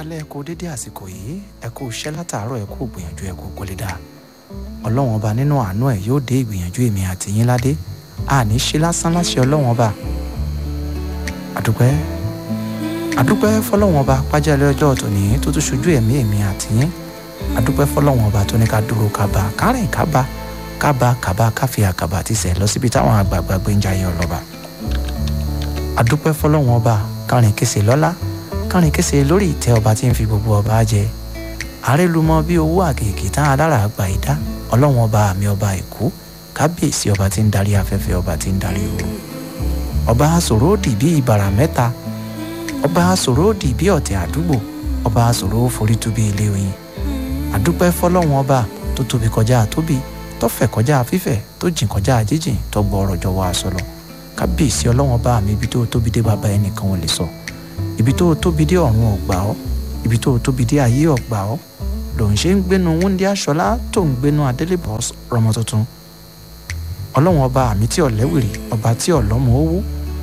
káalẹ́ ẹ kú dédé àsìkò yìí ẹ kú iṣẹ́ látàárọ̀ ẹ kú gbìyànjú ẹ kú kólé dáa ọlọ́run ọba nínú àánú ẹ̀ yóò dé ìgbìyànjú èmi àti yín ládé àní ṣe lásán láṣẹ ọlọ́run ọba àdúpẹ́ àdúpẹ́ fọlọ́run ọba pàjálẹ̀ ọjọ́ tòní tó tún ṣojú ẹ̀mí èmi àti yín àdúpẹ́ fọlọ́run ọba tó ní ká dúró kábà kárìn kábà kábà kábà káfí àkàbà ti sẹ̀ lọ síbi táwọn àgbààgbà gbé ń jayé ọlọ́ba àdúpẹ́ fọlọ́run ọba kárìn kése lọ́lá kárìn kése lórí ìtẹ́ ọba tí ń fi gbogbo ọba jẹ àrélùmọ́ bí owó àkèké tán alára àgbà ìdá ọlọ́run ọba àmì ọba èkó kábíyèsí ọba tí ń darí afẹ́fẹ́ ọba tí ń darí ooru ọba sòrò òdì bí ìbàrà mẹ́ta ọba sòrò òdì bí ọ̀tẹ̀ àdúgbò ọba sòrò forí tú bí ilé oyin àdúpẹ́ fọlọ́run ọba tó tóbi kọjá tóbi tó fẹ̀ kọjá fífẹ̀ tó jìn kọjá jíjìn tó gbọ́ ọ̀rọ̀ jọ wá aṣọ lọ kábíyèsí ọlọ́run ọba mi ibi tó tóbi dé bàbá ẹnìkan ò lè sọ ibi tó tóbi dé ọ̀run ọ̀gbà ọ́ ibi tó tóbi dé ayé ọ̀gbà ọ́ lòun ṣe ń gbénu wúndí aṣọlá tó ń gbénu adélébọ̀ rọmọ tuntun ọlọ́run ọba àmì tí ọ̀lẹ́wìrì ọba tí ọ̀lọ́mọ owó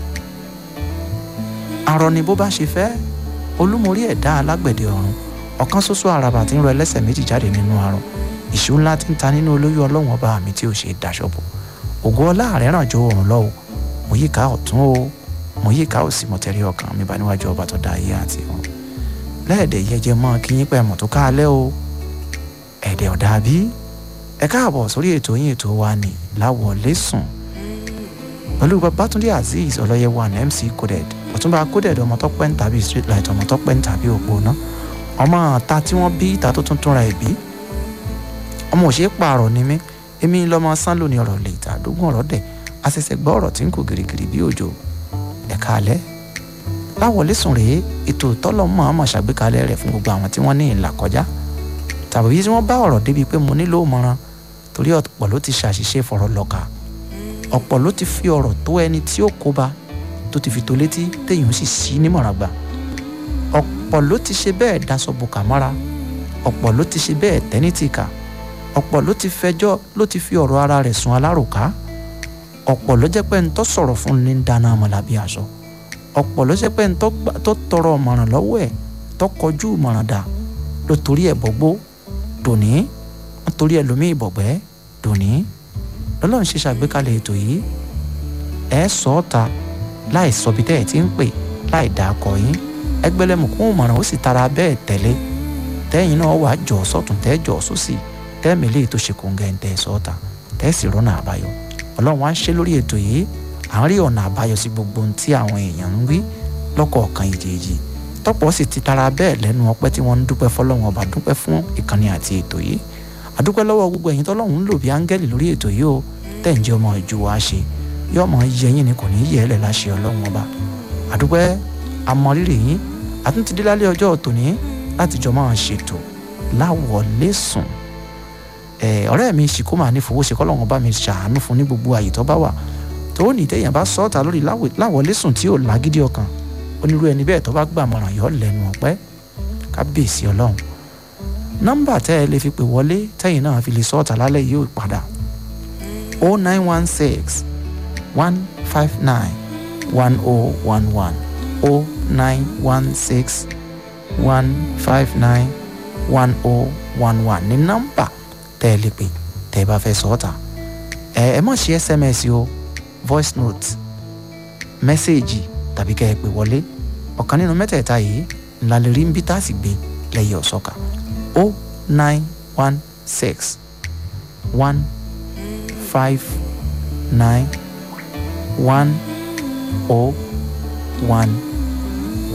arọ ni bó bá ṣe fẹ́ olúmorí ẹ̀dá alágbẹ̀dẹ ọ̀run ọ̀kan ṣoṣo àràbà tí ń rọ ẹlẹ́sẹ̀ méjì jáde nínú arọ ìṣú ńlá tí ń ta nínú olóyún ọlọ́run ọba àmì tí ò ṣe daṣọ́bọ̀ ògo ọlá rẹ̀ ràn jó òrùn lọ́wọ́ mo yíká ọ̀tún o mo yíká òsì mo tẹ̀rí ọkàn mi bá níwájú ọba tó dá ayé àti ọ̀run lẹ́ẹ̀dẹ̀ yẹjẹ mọ́ kí yín pẹ́ mọ̀ tó káalẹ́ o ẹ̀dẹ̀ ọ̀dà bí ẹ káàbọ̀ sórí ètò yín ètò wa ní láwọlé sùn pẹ̀lú babatunde azeez ọlọ́yẹ̀wò àná mc coded ọ̀túnba coded ọmọ tó pẹ́ ń tàbí street light ọmọ tó pẹ́ ń tàbí òpónà ọmọ ta tí wọ́n bí ìta tó tún túnra ẹ̀ bí ọmọ òṣèré pààrọ̀ ni mí èmi lọ́mọ sán lónìí ọ̀rọ̀ lè ta àdógún ọ̀rọ̀ dẹ̀ àṣẹ̀ṣẹ̀ gbọ́ ọ̀rọ̀ tí ń kò gìrìgìrì bí òjò ẹ̀ka alẹ́ láwọlé sùn rèé ètò tọ́lọ́mọ àmọ̀ ṣàgbékalẹ̀ rẹ̀ fún gbogbo àwọn tí wọ́n ní ìlà kọjá tàbí tí wọ́n bá ọ̀rọ̀ débi pé mo nílò ìmọ̀ràn torí ọ̀pọ̀ ló ti ṣàṣìṣe fọ̀rọ̀ lọ́ka ọ̀pọ̀ ló ti fi ọ̀rọ̀ tó ẹni tí ó kóba tó ti fi tó létí téèyàn sì sí nímọ̀ràn gbà ọ̀pọ̀ ló ti ṣe bẹ́ẹ̀ daṣọ bùkà mọ́ra ọ̀pọ̀ ló ti ṣe bẹ́ẹ̀ tẹ́ní tìkà ọ̀pọ̀ ló ti fẹjọ́ ló ti fi ọ̀rọ̀ ara rẹ̀ sun alárùká ọ̀pọ̀ ló jẹ́ pé ń tọ́ sọ̀rọ̀ fún ní dáná ọmọlàbí aṣọ ọ̀pọ̀ ló jẹ́ pé ń tó tọrọ ọ̀mọ̀ràn lọ́wọ́ ẹ̀ tó kọjú ìmọ̀ràn dà ló torí ẹ̀ bọ́gbó dòní wọ́n torí ẹ̀ lómi ìbọ̀gbẹ́ dòní lọ́lọ́run ṣe ṣàgbékalẹ̀ ètò yìí ẹ̀ sọ ọ́ ta láì sọ bí tẹ́ ẹ̀ ti ń pè láì dà kọ yín ẹgbẹ́lẹ́mùkún ìmọ̀ràn ó sì tara bẹ́ẹ̀ tẹ̀lé tẹ́yìn náà wàá jọ̀ sọ́tún tẹ́ jọ̀ sósì tẹ́ẹ̀mẹ́lẹ́ tó ṣe kóńgẹ́ ń tẹ́ sọ́ọ̀ta tẹ́ẹ̀sì rọ́nà àbáyọ ọlọ́run wá ń ṣe lórí ètò yìí à ń rí ọ̀nà àbáyọ sí gbogbo ohun tí àwọn èèyàn ń wí lọ́kọ̀ọ̀kan ìjèèjì tọ́pọ̀ sì ti tara bẹ́ẹ̀ lẹ́nu ọpẹ́ tí wọ́n ń dúpẹ́ fọlọ́run ọba dúpẹ́ fún ìkànnì àti ètò yìí àdúpẹ́ lọ́wọ́ gbogbo ẹ̀yin tọ́lọ́run ń lò bí áńgẹ́lì lórí ètò yìí o tẹ̀ǹjẹ́ ọmọ ìjù wa ṣe yọ ọmọ yẹ yín ni kò ní yẹ ẹ́ lẹ̀ láṣẹ ọlọ́run ọba àdúpẹ́ amọ̀rírì yín àtúntìdí lálẹ́ ọjọ́ tòní láti jọ máa ṣètò láwọlé sùn ọ̀rẹ́ mi ṣìkó máa ní fowó ṣe kọ́lọ́run bá mi ṣàánú fún ní gbogbo àyè tó bá wà tó ní téèyàn bá sọ ọ́ta lórí láwọlé sùn tí ò lágídí ọkàn onírú ẹni bẹ́ẹ̀ tó bá gbà mọ̀ràn yọ lẹ́nu ọ̀pẹ́ kábíyèsí ọlọ́run nọ́mbà tẹ́ ẹ lè fi pè wọlé tẹ́yìn náà fi lè sọ ọ́ta lálẹ́ yìí ò padà o nine one six one five nine one o one one o nine one six one five nine one o one one ní nọ́mbà tẹ́ ẹ lè pè tẹ́ ẹ bá fẹ́ sọ ọ́ ta ẹ ẹ má ṣe sms o voice note mẹ́sẹ̀gì tàbí kẹ́ ẹ pè wọlé ọ̀kan nínú mẹ́tẹ̀ẹ̀ta yìí ńlá lè rí ń bí tá a sì gbé lẹ́yìn ọ̀sọ́ka o nine one six one five nine one o one